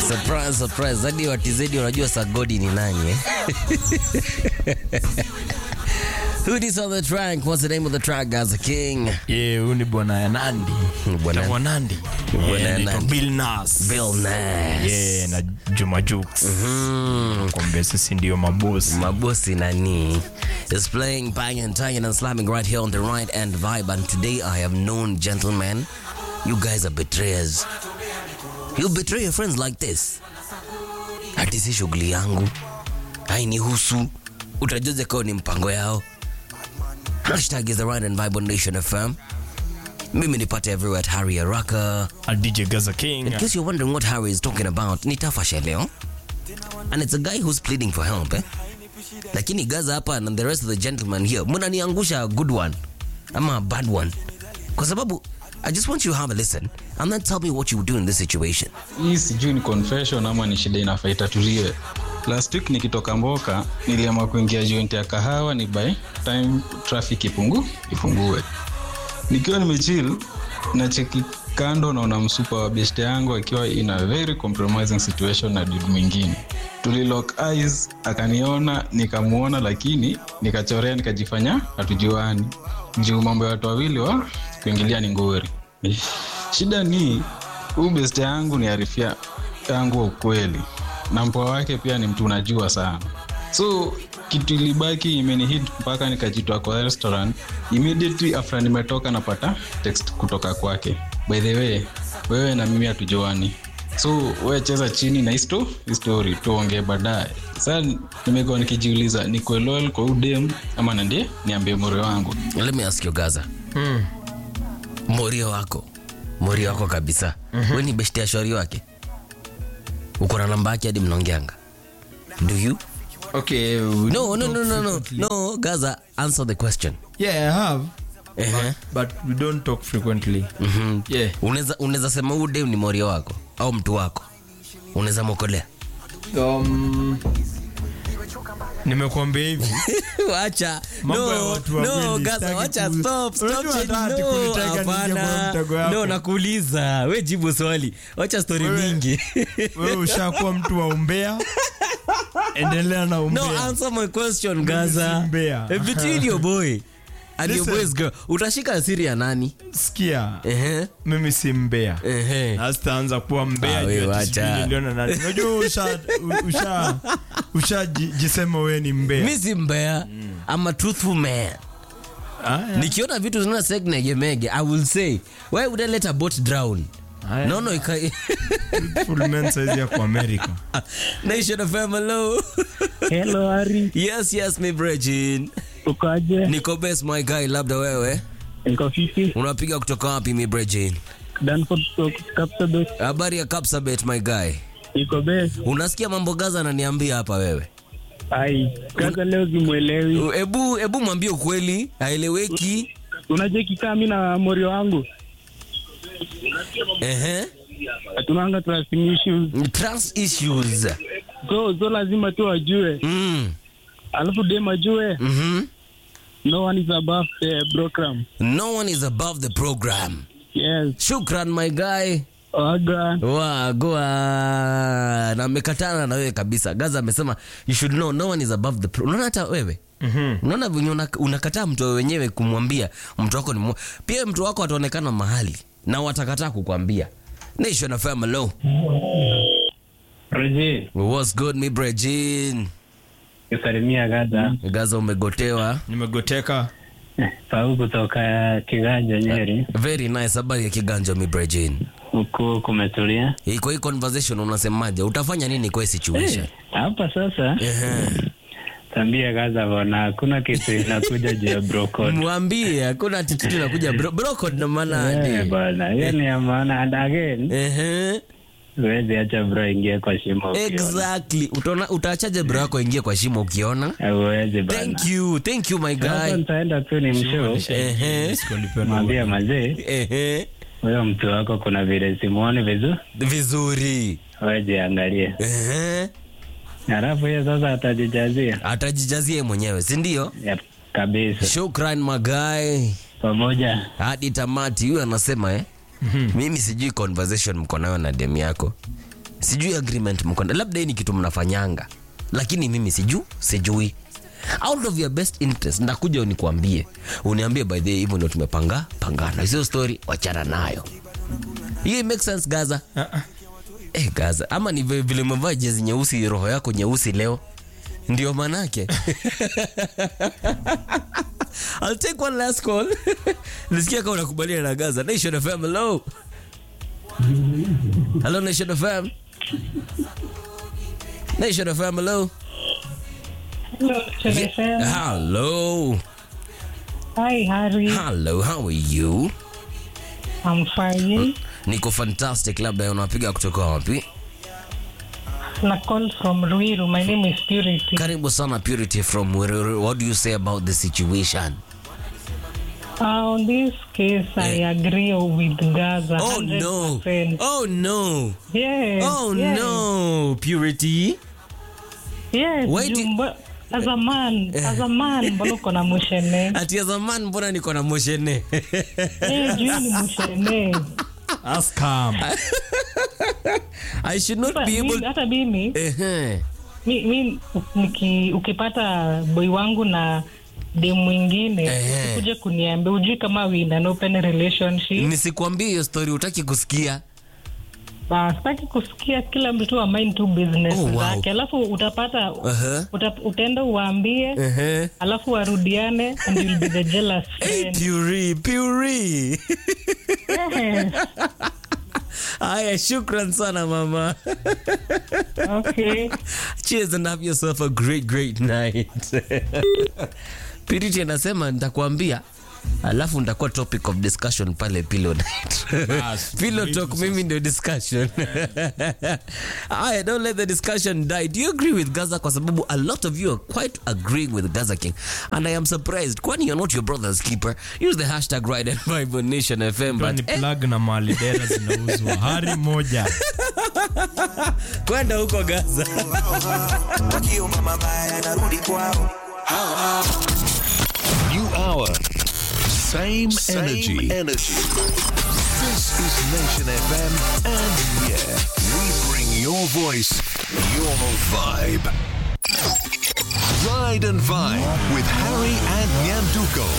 Surprise, surprise. Hadi watizedi wanajua Sagodi ni nani eh? Who is on the track? What's the name of the track, guys? The King. Yeah, huyu ni bwana ya Nandi. Bwana- Bwana Nandi. Bwana Yeah, ya anaitwa Nandi. Bill Nas. Bill Nass. Yeah, na Juma Jux. Mm. Kwambia sisi ndio mabosi. Mabosi Nani is playing bang and tagging and slamming right here on the right and vibe. And today I have known, gentlemen, you guys are betrayers. You betray your friends like this. Ati si shughuli yangu, hainihusu. Utajuze kao ni mpango yao. Hashtag is the right and vibe on Nation FM. Mimi nipate everywhere at Harry Araka. A DJ Gaza King. In case you're wondering what Harry is talking about, ni Tafasha leo. And it's a guy who's pleading for help, eh? Lakini Gaza hapa and the rest of the gentlemen here, mnaniangusha a good one ama a bad one. Kwa sababu I just want you to have a listen and then tell me what you would do in this situation. hii sijui ni confession ama ni shida inafaa itatuliwe last week nikitoka mboka niliamua kuingia joint ya kahawa ni by time traffic ipungu ipungue nikiwa nimechill na cheki kando naona msupa wa beshte yangu akiwa in a very compromising situation na dude mwingine tulilock eyes akaniona nikamuona lakini nikachorea nikajifanya hatujuani juu mambo ya watu wawili wa kuingilia ni ngori shida ni huu beste yangu ni arifia yangu wa ukweli na mpoa wake pia ni mtu unajua sana so kitu ilibaki imenihit mpaka nikajitoa kwa restaurant immediately after nimetoka napata text kutoka kwake by the way wewe na mimi hatujuani so we cheza chini na histo histori tuongee baadaye saa nimekuwa nikijiuliza nikuwe loyal kwa udem ama nandie niambie mure wangu Let me ask you Gaza. Morio wako. Morio wako kabisa. Wewe ni beshte ya shori wake. Uko na namba yake hadi mnaongeanga. Do you? Okay. we No, no, don't no, talk no, no. frequently. No, Gaza, answer the question. Yeah, I have. Uh-huh. But we don't talk frequently. Mhm. Yeah. unaweza unaweza sema huu dem ni morio wako au mtu wako unaweza mokolea Um, nimekuambia hivi wacha Mambo ya watu wawili, gaza sitaki wacha ku- stop stop Unajua shit, hata ati no, kunitaka nije kwa hapana. mtego yako. no nakuuliza we jibu swali wacha story Wewe- mingi wewe ushakuwa mtu wa umbea endelea na umbea no answer my question gaza si mbea. Eh, between your boy and your Listen. boy's girl utashika asiri ya nani sikia ehe mimi si mbea ehe asitaanza kuwa mbea Ah, juu we ati wacha. sijui niliona nani. unajua usha usha usha ji- jisema wewe ni mbea mi si mbea I'm a truthful man Aya, nikiona vitu zina segnegemege i will say why would i let a boat drown aya. no no ika Full men size ya kwa America nation of hello Hello Ari, yes yes mi brejin ukoaje? niko best my guy labda wewe Niko fiti. unapiga kutoka wapi mi brejin Danford kutoka Kapsabet. habari ya kapsabet my guy Niko best. unasikia mambo gaza ananiambia hapa wewe Ai, kaza leo simwelewi. ebu ebu mwambie ukweli aeleweki Unajua kikaa mimi na morio wangu ehe hatunanga trusting issues. trust issues So, so lazima tu ajue. mm. Alafu dem ajue mm-hmm. no one is above the program. no one is above the program Yes. shukran my guy Waga. wagoa na amekatana na wewe kabisa gaza amesema you should know no one is above the pro unaona hata wewe Mhm. unaona venye una- unakataa mtu wewe wenyewe kumwambia mtu wako ni mwa- pia mtu wako ataonekana mahali na watakataa kukwambia nation of hello Roje, what's good mi brejin kusalimia Gaza. gaza umegotewa nimegoteka Pau kutoka Kiganja Nyeri. very nice habari ya kiganja mi brejin Huku kumetulia. kwa hii conversation unasemaje utafanya nini kwa hii situation Hapa sasa Ehe. tambia Gaza bwana, hakuna kitu inakuja juu ya brokod. mwambie hakuna attitude inakuja bro, brocode na maana Eh, adi. bwana, hiyo ni ya maana. And again, Ehe. huwezi acha bro ingie kwa shimo ukiona. exactly utaona utaachaje bro yako ingie kwa shimo ukiona Huwezi bana. thank you thank you my Sasa guy nitaenda tu ni mshow Ehe. mwambia mazee, Ehe. huyo mtu wako kuna vile simuoni vizuri, vizuri wewe angalie, Ehe. halafu hiyo sasa atajijazia atajijazia yeye mwenyewe si ndio Yep, kabisa shukran magai pamoja. hadi tamati huyu anasema eh? mimi sijui conversation mko nayo na dem yako sijui agreement mkonda labda hii ni kitu mnafanyanga lakini mimi siju sijui out of your best interest ndakuja unikuambie uniambie by the way hivyo ndio tumepanga pangana sio story wachana nayo hiyo make sense gaza eh gaza ama ni vile vile umevaa jezi nyeusi roho yako nyeusi leo ndio manake I'll take one last call. Nisikia kama unakubaliana na Gaza. Nation FM, hello. Hello Nation FM. Nation FM, hello. Hello, Chefem. Hello. Hi, Harry. Hello, how are you? I'm fine. Niko fantastic, labda unapiga kutoka wapi? Na call from Ruiru. My name is Purity. Karibu sana Purity from Wiruru. What do you say about the situation? Uh, on this case, I agree with Gaza. Oh no. 100%. Oh no. Yes. Oh yes, no. Purity. Yes. Wait, Jumba, as a man, as a man, mbona uko na mushene? Ati ya zamani mbona niko na moshene? Eh, juu ni mushene. Ask calm. I should not Sasa, be able mimi- Hata mimi, Ehe. mi, mi niki, ukipata boy wangu na dem mwingine Eh. ukuje kuniambia ujui kama we in an open relationship Nisikwambie hiyo story utaki kusikia. Ba, sitaki kusikia kila mtu amain tu business Oh, wow. zake alafu utapata Uh-huh. uta, utaenda uwaambie Ehe. alafu warudiane and you'll be the jealous Hey, friend Puri, Puri. Yes. Aya, shukran sana mama. okay Cheers and have yourself a great great night. Piriti anasema nitakwambia alafu nitakuwa topic of discussion pale pillow night. pillow talk mimi ndio discussion. Aya, don't let the discussion die. Do you agree with Gaza kwa sababu a lot of you are quite agreeing with Gaza King and I am surprised kwani you're not your brother's keeper. Use the hashtag Ride and Vibe on Nation FM Ndio ni but eh, plug na mahali dera zinauzwa hari moja kwenda huko Gaza. wakiomba mabaya yanarudi kwao New hour. Same, Same energy. energy. This is Nation FM, and yeah, we bring your voice, your vibe. Ride and Vibe with Harry and Nyanduko.